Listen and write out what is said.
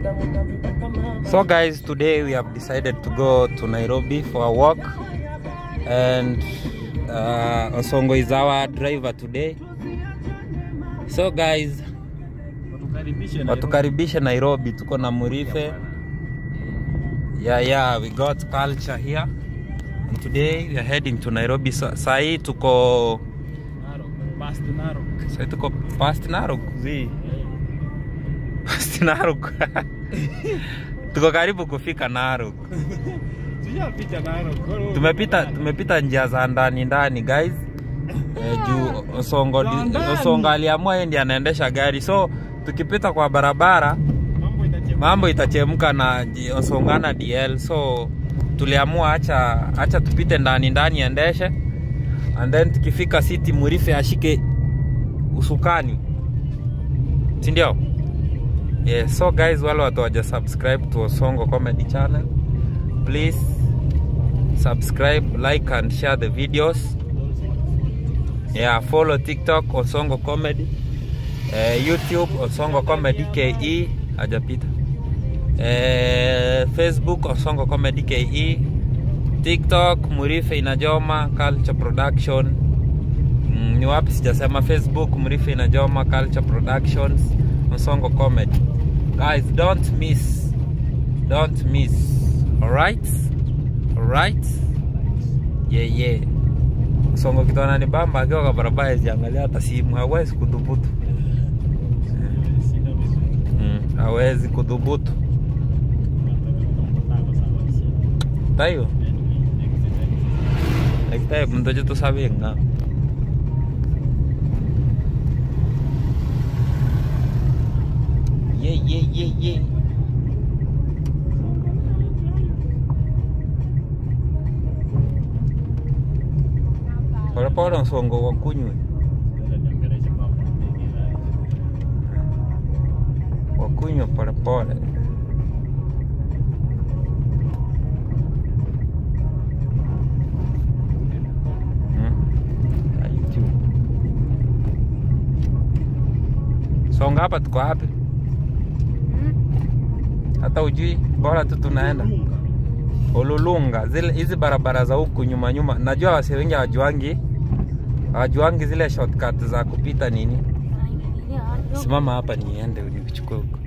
So guys, today we have decided to go to Nairobi for a walk and uh, Osongo is our driver today. So guys, watukaribishe Nairobi, tuko na Murife. Yeah, yeah, we got culture here. And today we are heading to Nairobi. So, sahi tuko sahi tuko past Narok. Zi. Past Narok. tuko karibu kufika Narok. Tumepita tumepita njia za ndani ndani guys. Eh, juu Osongo Osongo aliamua yeye ndiye anaendesha gari. So tukipita kwa barabara mambo itachemka na J- Osongana DL. So tuliamua acha acha tupite ndani ndani endeshe. And then tukifika city Murife ashike usukani. Si ndio? Yeah, so guys wale watu waja subscribe to Osongo Comedy Channel. Please subscribe, like and share the videos. Yeah, follow TikTok Osongo Comedy. Eh, YouTube Osongo Comedy KE hajapita. Eh, Facebook Osongo Comedy KE. TikTok Murife Inajoma Culture Production. Mm, ni wapi sijasema Facebook Murife Inajoma Culture Productions Osongo Comedy. Guys, don't miss. Don't miss. Alright? Alright? Yeah, yeah. Songo kitu ananibamba akiwa kwa barabara haziangalia hata simu, hawezi kudhubutu. Mm, hawezi kudhubutu. Tayo, ekitaye mtoto tusabe nga. Yeah, yeah, yeah, yeah. Polepole msongo wa kunywe wa kunywa polepole. Hmm? Ah, YouTube. Songa hapa tuko wapi? Hata ujui, bora tu tunaenda Ululunga, zile hizi barabara za huku nyuma nyuma. Najua wasi wengi hawajuangi hawajuangi zile shortcut za kupita nini. Simama hapa niende nikuchukue huko.